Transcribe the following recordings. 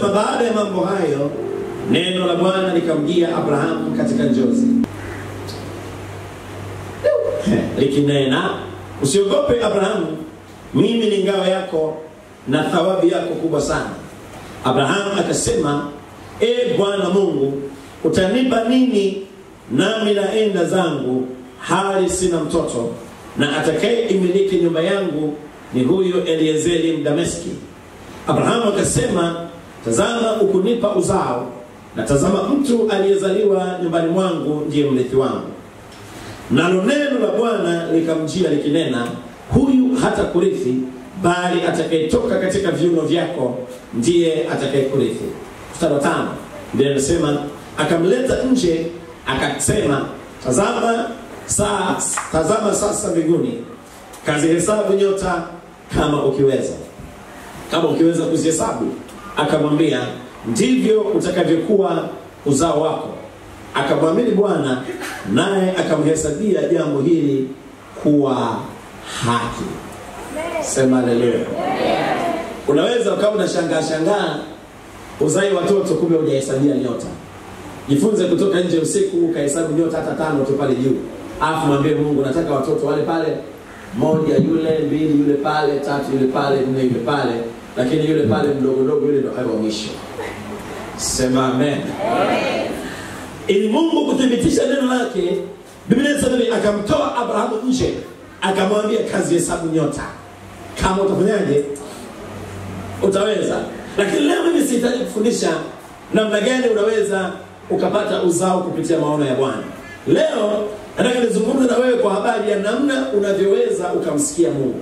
Anasema baada ya mambo hayo, neno la Bwana likamjia Abrahamu katika njozi likinena, usiogope Abrahamu, mimi ni ngao yako na thawabu yako kubwa sana. Abrahamu akasema, e Bwana Mungu, utanipa nini nami naenda zangu hali sina mtoto, na atakaye imiliki nyumba yangu ni huyo Eliezeri Mdameski. Abrahamu akasema, tazama, ukunipa uzao, na tazama, mtu aliyezaliwa nyumbani mwangu ndiye mrithi wangu. Nalo neno la Bwana likamjia likinena, huyu hata kurithi, bali atakayetoka katika viuno vyako ndiye atakayekurithi. Mstari wa tano ndiye anasema, akamleta nje, akasema, tazama saa, tazama sasa mbinguni, kazihesabu nyota kama ukiweza, kama ukiweza kuzihesabu. Akamwambia, ndivyo utakavyokuwa uzao wako. Akamwamini Bwana, naye akamhesabia jambo hili kuwa haki. Sema haleluya. Unaweza ukawa unashangaa shangaa uzai watoto, kumbe hujahesabia nyota. Jifunze kutoka nje usiku ukahesabu nyota hata tano tu pale juu, alafu mwambie Mungu, nataka watoto wale pale, moja yule, mbili yule pale, tatu yule pale, nne yule pale, lakini yule pale mdogo mdogo yule ndo awe wa mwisho. Sema amen. Ili Mungu kuthibitisha neno lake, Biblia inasema hivi, akamtoa Abrahamu nje, akamwambia kazi hesabu nyota, kama utafanyaje utaweza. Lakini leo mimi sihitaji kufundisha namna gani unaweza ukapata uzao kupitia maono ya Bwana. Leo nataka nizungumze na wewe kwa habari ya namna unavyoweza ukamsikia Mungu.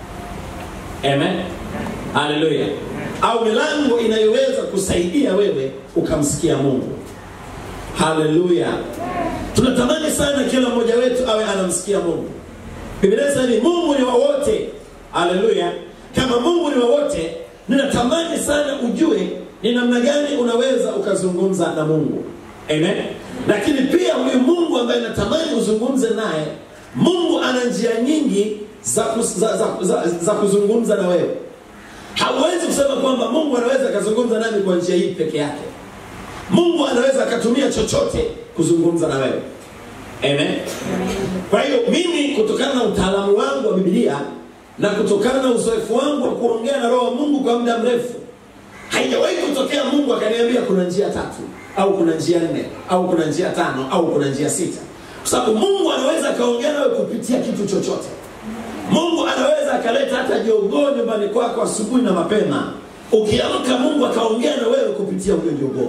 Amen. Haleluya. Au milango inayoweza kusaidia wewe ukamsikia Mungu. Haleluya. Tunatamani sana kila mmoja wetu awe anamsikia Mungu. Biblia inasema hivi, Mungu ni wa wote. Haleluya. Kama Mungu ni wa wote, ninatamani sana ujue ni namna gani unaweza ukazungumza na Mungu. Amen. Lakini pia huyu Mungu ambaye natamani uzungumze naye, Mungu ana njia nyingi za, kus- za, za, za, za kuzungumza na wewe. Hauwezi kusema kwamba Mungu anaweza akazungumza nami kwa njia hii peke yake. Mungu anaweza akatumia chochote kuzungumza na wewe. Amen. Kwa hiyo mimi kutokana na utaalamu wangu wa Biblia na kutokana na uzoefu wangu wa kuongea na Roho wa Mungu kwa muda mrefu, haijawahi kutokea Mungu akaniambia kuna njia tatu au kuna njia nne au kuna njia tano au kuna njia sita, kwa sababu Mungu anaweza akaongea nawe kupitia kitu chochote. Mungu anaweza akaleta hata jogoo nyumbani kwako asubuhi na mapema, ukiamka Mungu akaongea na wewe kupitia huyo jogoo.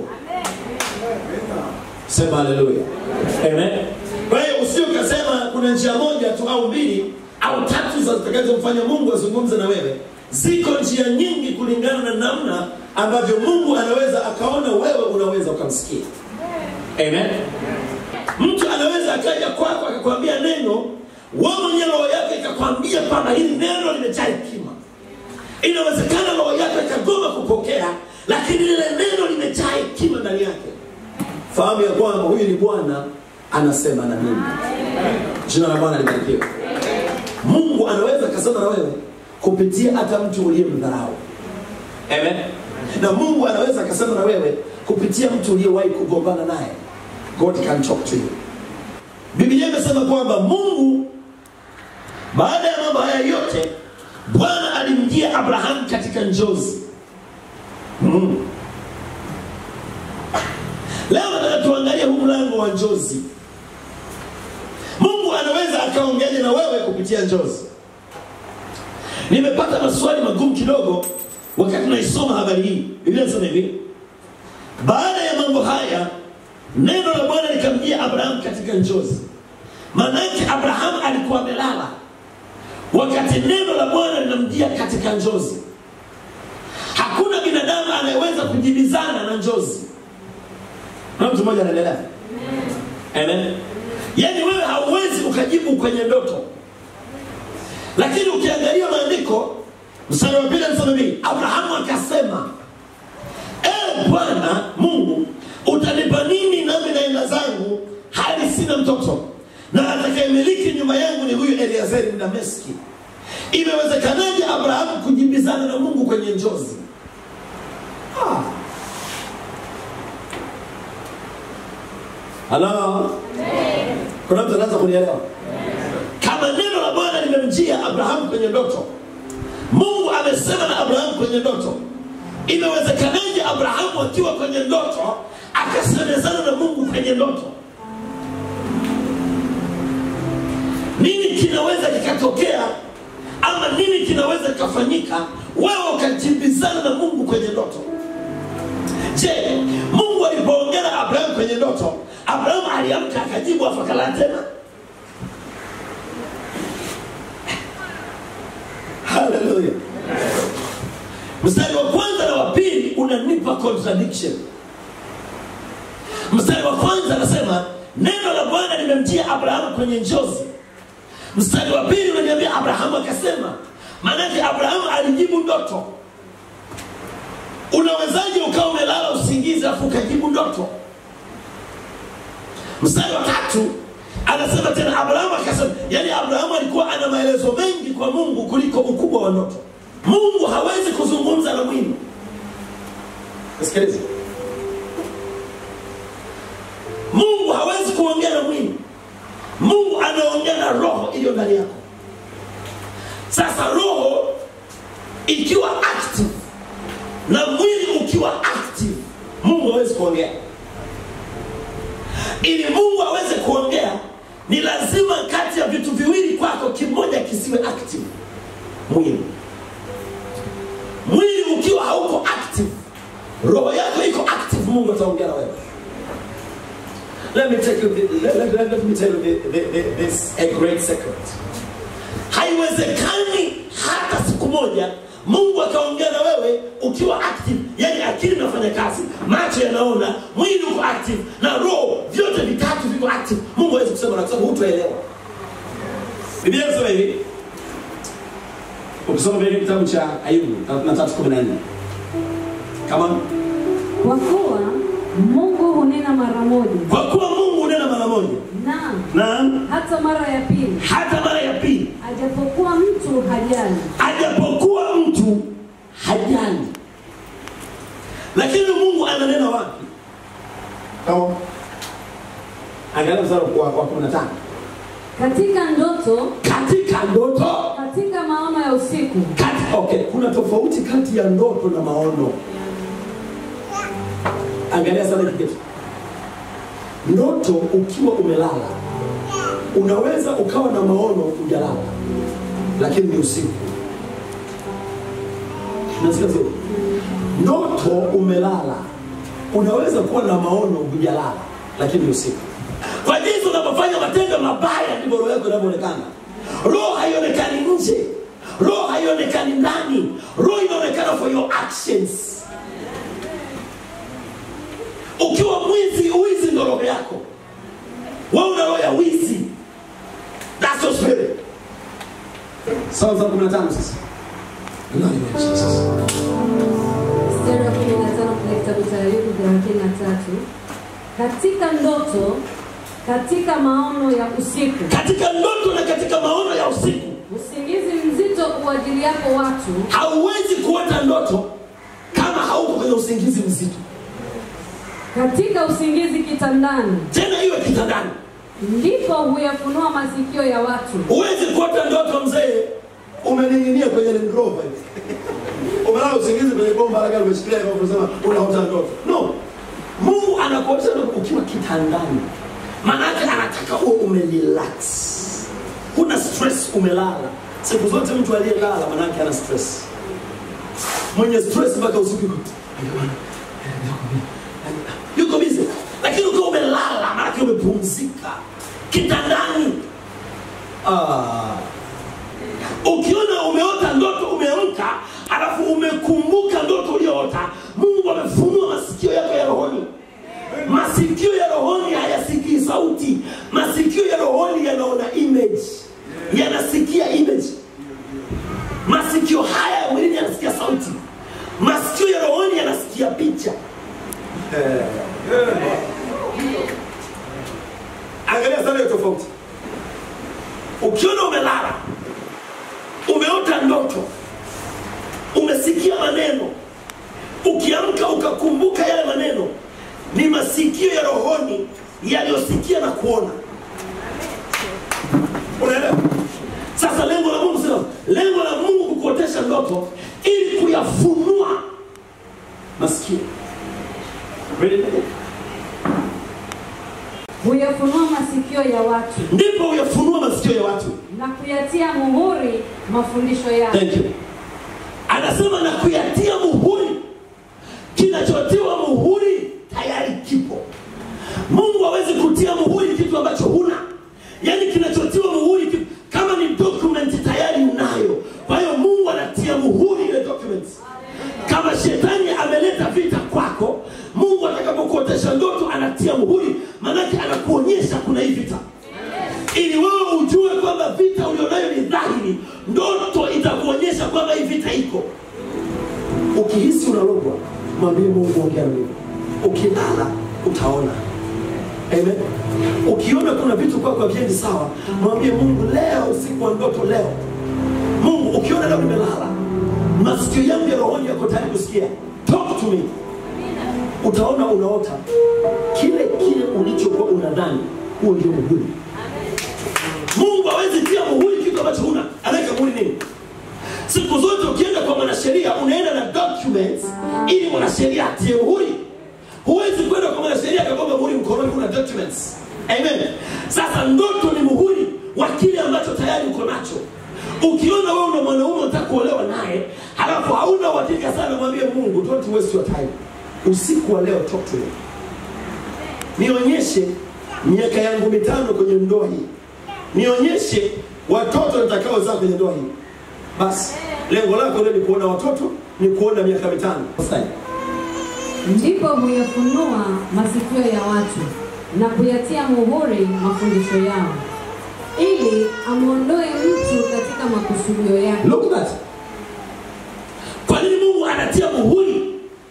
Sema haleluya. Amen. Kwa hiyo usio ukasema kuna njia moja tu au mbili au tatu za zitakazomfanya Mungu azungumze na wewe. Ziko njia nyingi kulingana na namna ambavyo Mungu anaweza akaona wewe unaweza ukamsikia. Amen. Mtu anaweza akaja kwako akakwambia neno, wewe mwenyewe roho yako ikakwambia kwamba hili neno limejaa hekima. Inawezekana roho yako ikagoma kupokea, lakini lile neno limejaa hekima ndani yake. Fahamu ya kwamba huyu ni Bwana anasema na mimi. Jina la Bwana libarikiwe. Mungu anaweza akasema na wewe kupitia hata mtu uliyemdharau. Amen. Na Mungu anaweza akasema na wewe kupitia mtu uliyewahi kugombana naye. God can talk to you. Biblia imesema kwamba Mungu baada ya mambo haya yote Bwana alimjia Abrahamu katika njozi. Mm. Leo nataka tuangalie huu mlango wa njozi. Mungu anaweza akaongeaje na wewe kupitia njozi? Nimepata maswali magumu kidogo wakati naisoma habari hii. Biblia inasema hivi, baada ya mambo haya neno la Bwana likamjia Abrahamu katika njozi. Maanake Abrahamu alikuwa amelala wakati neno la Bwana linamjia katika njozi. Hakuna binadamu anayeweza kujibizana na njozi. Na mtu mmoja anaendelea. Amen. Yaani wewe hauwezi ukajibu kwenye ndoto. Lakini ukiangalia maandiko mstari wa pili anasema hivi, Abrahamu akasema, e Bwana Mungu, utanipa nini nami naenda zangu hali sina mtoto, na atakayemiliki nyumba yangu ni huyu Eliazeri Mdameski. Imewezekanaje Abrahamu kujibizana na Mungu kwenye njozi? Ah, halo kuna mtu anaweza kunielewa kama neno la bwana limemjia abrahamu kwenye ndoto mungu amesema na abrahamu kwenye ndoto imewezekanaje abrahamu akiwa kwenye ndoto akasemezana na mungu kwenye ndoto nini kinaweza kikatokea ama nini kinaweza kikafanyika wewe ukajibizana na mungu kwenye ndoto je mungu alipoongea na abrahamu kwenye ndoto abrahamu aliamka akajibu afakalaa tena haleluya mstari wa kwanza na wa pili unanipa contradiction mstari wa kwanza anasema neno la bwana limemjia abrahamu kwenye njozi mstari wa pili unaniambia abrahamu akasema maanake abrahamu alijibu ndoto unawezaje ukawa umelala usingizi afu ukajibu ndoto mstari wa tatu anasema tena abrahamu akasema yani abrahamu alikuwa ana maelezo mengi kwa mungu kuliko ukubwa wa ndoto mungu hawezi kuzungumza na mwili sikiliza mungu hawezi kuongea na mwili mungu anaongea na roho iliyo ndani yako sasa roho ikiwa active na mwili ukiwa active mungu hawezi kuongea ili mungu aweze kuongea ni lazima kati ya vitu viwili kwako kimoja kisiwe active mwili mwili ukiwa hauko active roho yako iko active mungu ataongea na wewe let me take you the, let, let, let me tell you the, the, the, this a great secret haiwezekani hata siku moja mungu akaongea na wewe ukiwa active yani akili inafanya kazi macho yanaona mwili uko active na roho vyote vitatu viko active mungu hawezi kusema na kwa sababu hutoelewa biblia inasema hivi ukisoma vile kitabu cha ayubu 33:14 kama kwa kuwa mungu hunena mara moja kwa kuwa mungu hunena mara moja na na hata mara ya pili hata mara ya pili ajapokuwa mtu hajali ajapokuwa mtu hajali lakini mungu ananena wapi kama angalia mstari wa wa kumi na tano katika ndoto katika ndoto katika maono ya usiku kati, okay, kuna tofauti kati ya ndoto na maono angalia sana hiki kitu ndoto ukiwa umelala unaweza ukawa na maono ujalala lakini ni usiku nasikia sio ndoto umelala unaweza kuwa na maono hujalala lakini ni usiku kwa jinsi unapofanya matendo mabaya ndivyo roho yako inavyoonekana roho haionekani nje roho haionekani ndani roho inaonekana for your actions ukiwa mwizi wizi ndo roho yako wewe una roho ya wizi that's your spirit sawa za 15 sasa Nani wa Jesus? mstari wa kumi na tano kwenye kitabu cha ayubu thelathini na tatu katika ndoto katika maono ya usiku katika ndoto na katika maono ya usiku usingizi mzito uajiliapo watu hauwezi kuota ndoto kama hauko kwenye usingizi mzito katika usingizi kitandani tena iwe kitandani ndipo huyafunua masikio ya watu huwezi kuota ndoto mzee umening'inia kwenye Land Rover hivi. umelala usingizi kwenye bomba la gari umeshikilia hivyo unasema unaota ndoto no mungu anakuota ndoto ukiwa kitandani maanake anataka uwe umerelax huna stress umelala siku zote mtu aliyelala maanake ana stress mwenye stress mpaka usiku yuko, yuko bizi lakini ukiwa umelala maanake umepumzika kitandani ah ukiona umeota ndoto umeamka alafu umekumbuka ndoto ulioota mungu amefunua masikio yako ya rohoni masikio ya rohoni hayasikii sauti masikio ya rohoni yanaona image yanasikia image masikio haya ya mwilini yanasikia sauti masikio ya rohoni yanasikia picha angalia sana hiyo tofauti ukiona umelala umeota ndoto umesikia maneno ukiamka ukakumbuka yale maneno ni masikio ya rohoni yaliyosikia na kuona unaelewa sasa lengo la mungu sio lengo la mungu kukuotesha ndoto ili kuyafunua masikio Read it again. huyafunua masikio ya watu ndipo uyafunua masikio ya watu na kuyatia muhuri mafundisho yake Thank you. Anasema na kuyatia muhuri. Kinachotiwa muhuri tayari kipo. Mungu hawezi kutia muhuri kitu ambacho huna. Yaani kinachotiwa muhuri kitu, kama ni document tayari unayo. Kwa hiyo Mungu anatia muhuri ile document. Kama shetani ameleta vita kwako, Mungu atakapokuotesha ndoto anatia muhuri, maanake anakuonyesha kuna hii vita ili wewe ujue kwamba vita ulionayo ni dhahiri ndoto itakuonyesha kwamba hii vita iko ukihisi unalogwa mwambie mungu ongea na mimi ukilala utaona Amen. ukiona kuna vitu kwako haviendi sawa mwambie mungu leo usiku wa ndoto leo mungu ukiona leo nimelala masikio yangu ya rohoni yako tayari kusikia talk to me utaona unaota kile kile ulichokuwa unadhani huo ndio muhuri mungu hawezi tia muhuri kitu ambacho huna anaweka muhuri nini siku zote ukienda kwa mwanasheria unaenda na documents ili mwanasheria atie muhuri huwezi kwenda kwa mwanasheria akagonga muhuri mkononi kuna documents amen sasa ndoto ni muhuri wa kile ambacho tayari uko nacho ukiona wewe una mwanaume unataka kuolewa naye halafu hauna uhakika sana mwambie mungu don't waste your time usiku wa leo talk to me nionyeshe miaka yangu mitano kwenye ndoa hii nionyeshe watoto nitakaozaa kwenye ndoa hii basi lengo lako leo ni kuona watoto ni kuona miaka mitano ndipo huyafunua masikio ya watu na kuyatia muhuri mafundisho yao ili amwondoe mtu katika makusudio yake Look at that. Kwa nini Mungu anatia muhuri?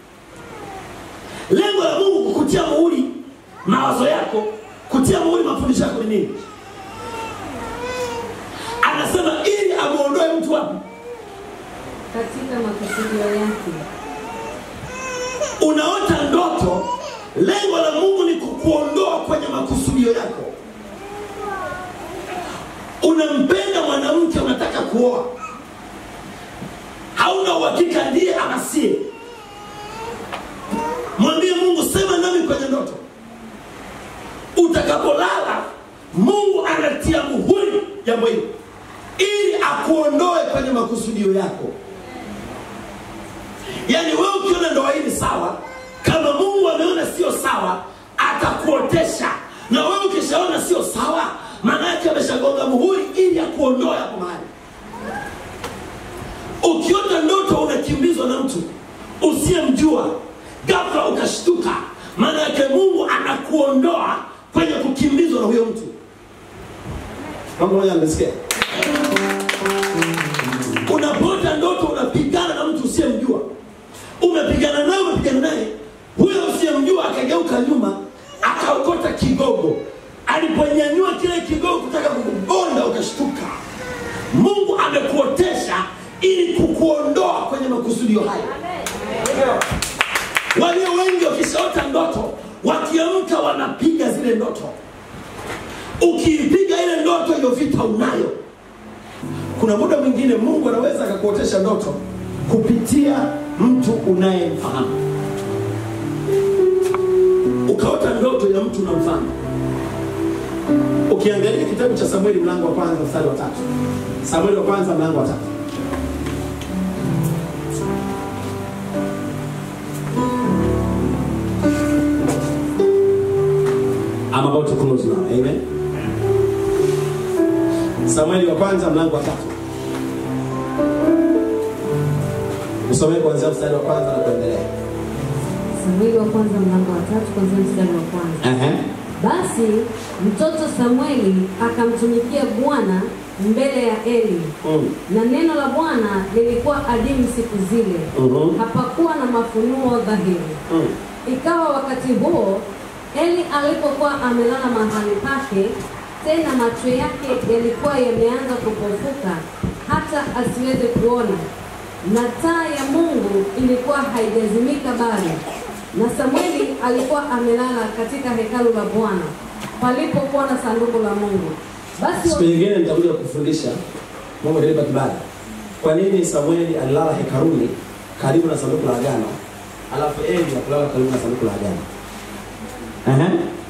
Lengo la Mungu kukutia muhuri mawazo yako, kutia muhuri mafundisho yako ni nini? Anasema ili amuondoe mtu wapi? katika makusudio yake Unaota ndoto, lengo la Mungu ni kukuondoa kwenye makusudio yako. Unampenda mwanamke, unataka kuoa, hauna uhakika ndiye ama sie. Mwambie Mungu, sema nami kwenye ndoto. Utakapolala, Mungu anatia muhuri jambo hili ili akuondoe kwenye makusudio yako. Yaani wewe ukiona ndoa hii ni sawa, kama Mungu ameona sio sawa, atakuotesha. Na wewe ukishaona sio sawa, maana yake ameshagonga muhuri ili akuondoe hapo mahali. Ukiota ndoto unakimbizwa na mtu usiyemjua, ghafla ukashtuka, maana yake Mungu anakuondoa kwenye kukimbizwa na huyo mtu. Mambo moja nimesikia. Unapota ndoto unapigana na mtu usiyemjua, umepigana naye, umepigana naye, huyo usiyemjua akageuka nyuma, akaokota kigogo. Aliponyanyua kile kigogo kutaka kukugonda, ukashtuka. Mungu amekuotesha ili kukuondoa kwenye makusudio hayo. Walio wengi wakishaota ndoto, wakiamka wanapiga zile ndoto. Ukiipiga ile ndoto, hiyo vita unayo. Kuna muda mwingine Mungu anaweza akakuotesha ndoto kupitia mtu unayemfahamu. Ukaota ndoto ya mtu unamfahamu. Ukiangalia kitabu cha Samueli mlango wa kwanza mstari wa tatu, Samueli wa kwanza mlango wa tatu. I'm about to close now. Amen. Samueli wa kwanza mlango wa tatu. Usomee kuanzia mstari wa kwanza na kuendelea. samueli wa kwanza mlango wa tatu kwanzia mstari wa kwanza Ehe. basi mtoto samueli akamtumikia bwana mbele ya eli Mm. na neno la bwana lilikuwa adimu siku zile Mhm. hapakuwa na mafunuo dhahiri Mm. ikawa wakati huo eli alipokuwa amelala mahali pake tena macho yake yalikuwa yameanza kupofuka hata asiweze kuona na taa ya mungu ilikuwa haijazimika bado na samueli alikuwa amelala katika hekalu la bwana palipokuwa na sanduku la Mungu. Basi Siku nyingine nitakuja kufundisha Mungu atanipa kibali. Kwa nini Samueli alilala hekaruni karibu na sanduku la agano, alafu Eli hakulala karibu na sanduku la agano? Ehe.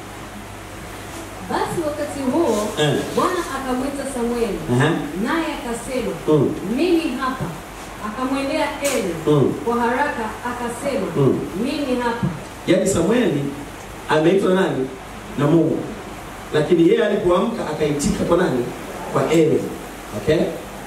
basi wakati huo Eh. Bwana akamwita Samueli, Ehe. naye akasema, Mm. mimi hapa. Akamwendea Eli Mm. kwa haraka, akasema, Mm. mimi hapa. Yaani Samueli ameitwa na nani? Na Mungu. Lakini yeye alipoamka akaitika kwa nani? Kwa Eli. Okay?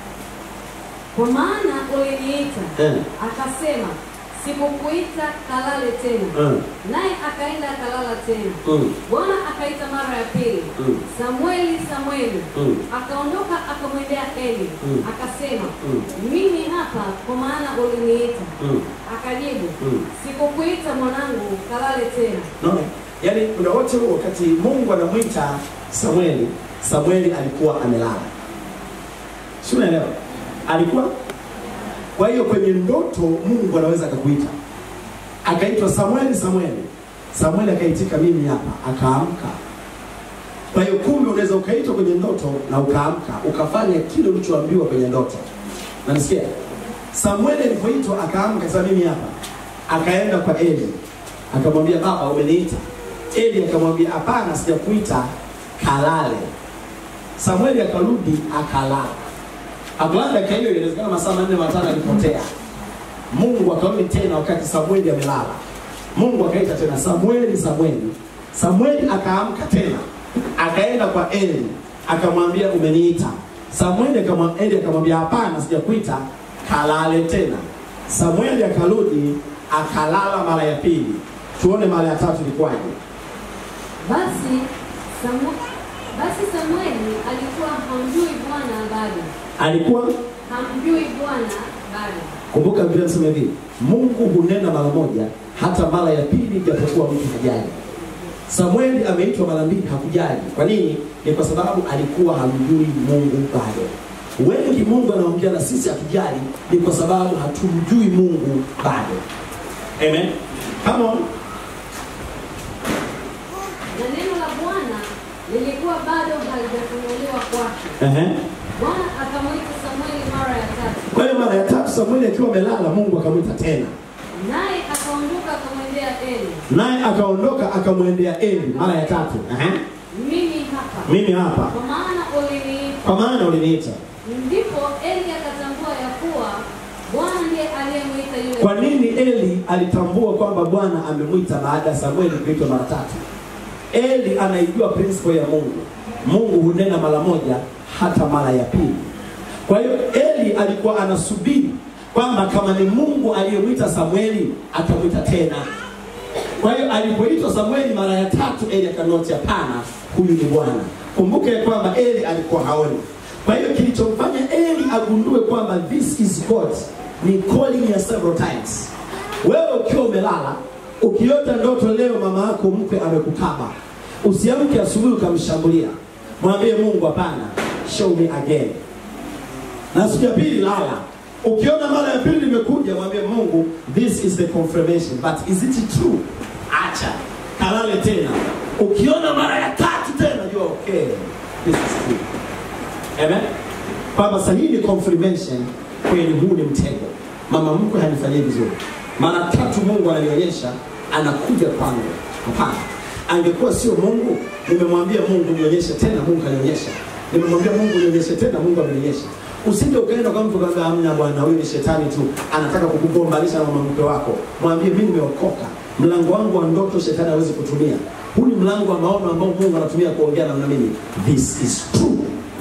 Kwa maana uliniita. Eh. Akasema, sikukuita kalale tena. Mm. Naye akaenda akalala tena. Mm. Bwana akaita mara ya pili, Mm. Samueli, Samueli. Mm. Akaondoka akamwendea Eli, Mm. akasema, Mm. mimi hapa, kwa maana uliniita. Mm. Akajibu, Mm. sikukuita mwanangu, kalale tena. Naona? Yaani kuna wote huo wakati Mungu anamwita Samueli, Samueli alikuwa amelala. Si unaelewa? Alikuwa kwa hiyo kwenye ndoto Mungu anaweza akakuita. Akaitwa Samueli, Samueli. Samueli akaitika mimi hapa, akaamka. Kwa hiyo kumbe unaweza ukaitwa kwenye ndoto na ukaamka, ukafanya kile ulichoambiwa kwenye ndoto. Nanisikia? Samueli alipoitwa akaamka, akasema mimi hapa. Akaenda kwa Eli. Akamwambia baba, umeniita. Eli akamwambia hapana, sijakuita, kalale. Samueli akarudi akalala. Akalala dakika hiyo, inawezekana masaa manne matano alipotea. Mungu akarudi tena wakati Samueli amelala. Mungu akaita tena Samueli, Samueli. Samueli akaamka tena, akaenda kwa Eli akamwambia umeniita. Samueli akamwambia Eli akamwambia hapana, sijakuita, kalale tena. Samueli akarudi akalala mara ya pili. Tuone mara ya tatu ilikuwaje. Basi Samu, basi Samueli alikuwa hamjui Bwana bado, Alikuwa hamjui Bwana bado. kumbuka, Biblia inasema hivi, Mungu hunena mara moja, hata mara ya pili, japokuwa mtu hajali. Samueli ameitwa mara mbili, hakujali. Kwa nini? Ni kwa sababu alikuwa hamjui Mungu bado. Wengi Mungu anaongea na sisi hatujali, ni kwa sababu hatumjui Mungu bado. Amen. Come on. Na neno la Bwana lilikuwa bado halijafunuliwa kwake. Ehe. Bwana akamwita Samueli mara ya tatu, Kwa hiyo mara ya tatu Samueli akiwa amelala, Mungu akamwita tena, naye akaondoka akamwendea Eli, naye akaondoka akamwendea Eli mara ya tatu. Ehe. mimi hapa, Mimi hapa, kwa maana uliniita. kwa maana uliniita. Ndipo Eli akatambua ya kuwa Bwana ndiye aliyemwita yule. Kwa nini Eli alitambua kwamba Bwana amemwita baada ya Samueli kuitwa mara tatu? Eli anaijua principle ya Mungu. Mungu hunena mara moja hata mara ya pili. Kwa hiyo Eli alikuwa anasubiri kwamba kama ni Mungu aliyemwita Samueli atamwita tena. Kwa hiyo alipoitwa Samueli mara ya tatu, Eli akanoti, hapana, huyu ni Bwana. Kumbuke ya kwamba Eli alikuwa haoni. Kwa hiyo kilichomfanya Eli agundue kwamba this is God ni calling ya several times. Wewe ukiwa umelala, ukiota ndoto leo mama yako mkwe amekukaba, usiamke asubuhi ukamshambulia, mwambie Mungu, hapana, show me again na siku ya pili lala. Ukiona mara ya pili limekuja, mwambie Mungu, this is the confirmation but is it true? Acha kalale tena. Ukiona mara ya tatu tena, jua okay, this is true. Amen. Kwamba sasa hii ni confirmation, kweli huu ni mtego. Mama mkwe hanifanyii vizuri. Mara tatu Mungu ananionyesha anakuja kwangu. Hapana, angekuwa sio Mungu, nimemwambia Mungu nionyeshe tena, Mungu kanionyesha. Nimemwambia Mungu nionyeshe tena, Mungu amenionyesha. Usije ukaenda kwa mtu kaambia, amna bwana, huyu ni shetani tu, anataka kukugombanisha na mama mkwe wako. Mwambie mimi nimeokoka, mlango wangu wa ndoto shetani hawezi kutumia. Huu ni mlango wa maono ambao Mungu anatumia kuongea na mimi. This is true.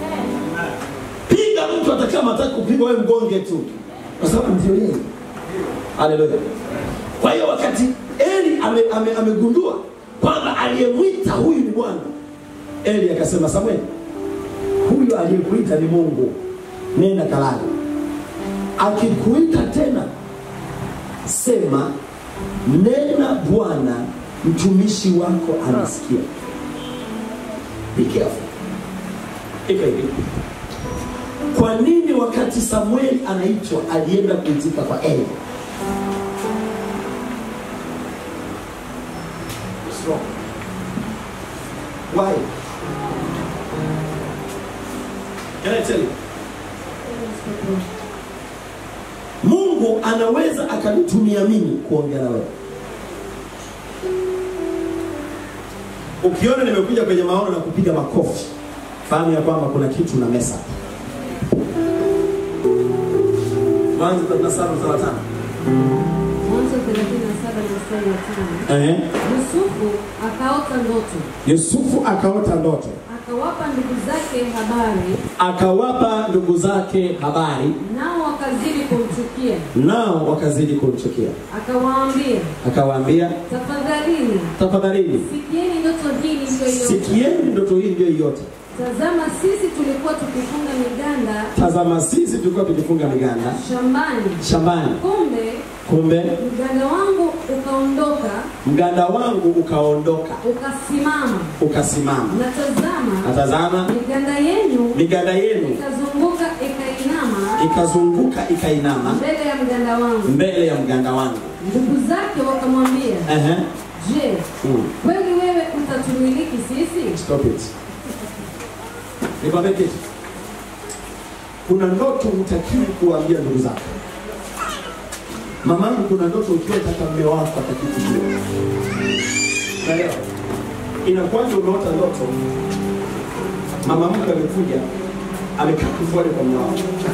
Piga mtu hata kama hataki kupigwa, wewe mgonge tu, kwa sababu ndio yeye. Haleluya. Kwa hiyo wakati Eli amegundua ame, amegundua kwamba aliyemwita huyu ni Bwana, Eli akasema, Samueli, huyu aliyekuita ni Mungu, nenda kalale. Akikuita tena, sema nena, Bwana mtumishi wako anasikia. Be careful. Iko hivi. Kwa nini wakati Samueli anaitwa alienda kuitika kwa Eli? What's wrong? Why? Can I tell you? Mungu anaweza akanitumia mimi kuongea na wewe. Ukiona nimekuja kwenye maono na kupiga makofi, fahamu ya kwamba kuna kitu na mesa. Mwanzo 37 mstari wa tano. Mwanzo 37 mstari wa tano. Ehe. Yusufu akaota ndoto, Yusufu akaota ndoto, akawapa ndugu zake habari, akawapa ndugu zake habari, nao wakazidi kumchukia. nao wakazidi kumchukia. Akawaambia, Akawaambia, tafadhalini tafadhalini sikieni ndoto hii niliyoiota. sikieni ndoto hii ndio yote. Tazama, sisi tulikuwa tukifunga miganda Tazama, sisi tulikuwa tukifunga miganda shambani, shambani, kumbe kumbe mganda wangu ukaondoka mganda wangu ukaondoka ukasimama, ukasimama, na tazama, na tazama miganda yenu miganda yenu ikazunguka ikainama ikazunguka ikainama mbele ya mganda wangu. mbele ya mganda wangu. Ndugu zake wakamwambia, Ehe. je, Mm. kweli wewe utatumiliki sisi? Stop it. Nikwambie kitu. Kuna ndoto hutakiwi kuambia ndugu zako. Mamangu, kuna ndoto ukiwa taka mme wako atakiwi kujua. Unaelewa? Inakuwaje umeota ndoto mama mke amekuja amekaa kifuani kwa mme wako.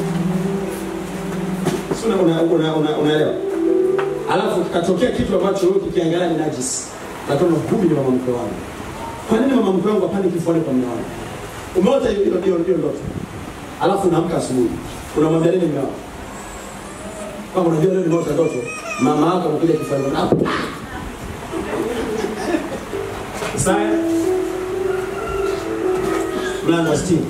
Si una- una- una- una- unaelewa? Alafu kikatokea kitu ambacho wewe kikiangalia ni najisi. Lakini huyu ni mama mke wangu. Kwa nini mama mkwe wangu apande kifuani kwa mume wangu? Umeota hiyo hiyo hiyo hiyo ndoto. Alafu unaamka asubuhi. Unamwambia nini mume wako? Kama unajua leo nimeota ndoto, mama yako amekuja kifuani mwako. Ah! Isaya mlango wa 60.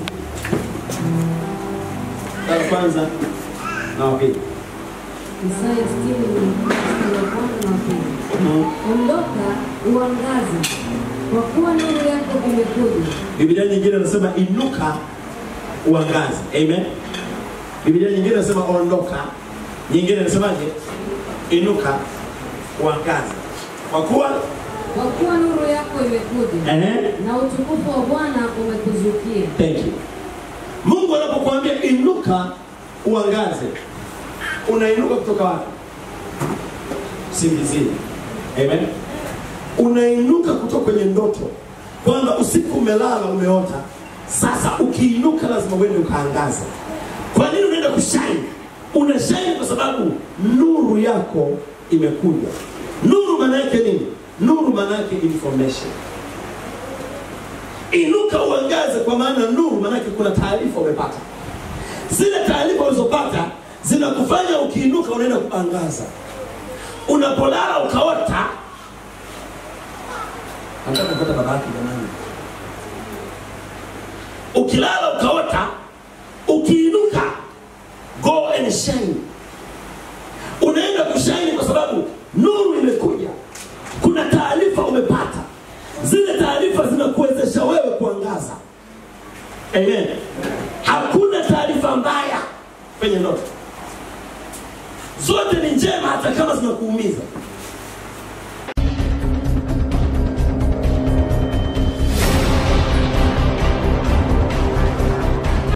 Sura ya kwanza na wa pili. Isaya 60 mstari wa kwanza na wa pili. Ondoka uangaze, kwa kuwa nuru yako imekuja, Biblia nyingine inasema inuka uangaze. Amen. Biblia nyingine inasema ondoka. Nyingine inasemaje? Inuka uangaze. Kwa kuwa kwa kuwa nuru yako imekuja, ehe, na utukufu wa Bwana umekuzukia. thank you. Mungu anapokuambia inuka uangaze, unainuka kutoka wapi? Singizini. Amen. Unainuka kutoka kwenye ndoto, kwamba usiku umelala umeota. Sasa ukiinuka lazima uende ukaangaze. Kwa nini unaenda kushine? Una shine kwa sababu nuru yako imekuja. Nuru maana yake nini? Nuru maana yake information. Inuka uangaze, kwa maana nuru maana yake kuna taarifa umepata. Zile taarifa ulizopata zinakufanya ukiinuka unaenda kuangaza. Unapolala ukaota, nataka kupata baba yake jamani. Ukilala ukaota, ukiinuka go and shine. Unaenda kushine kwa sababu nuru imekuja, kuna taarifa umepata. Zile taarifa zinakuwezesha wewe kuangaza. Amen. Hakuna taarifa mbaya kwenye ndoto, zote ni njema, hata kama zinakuumiza.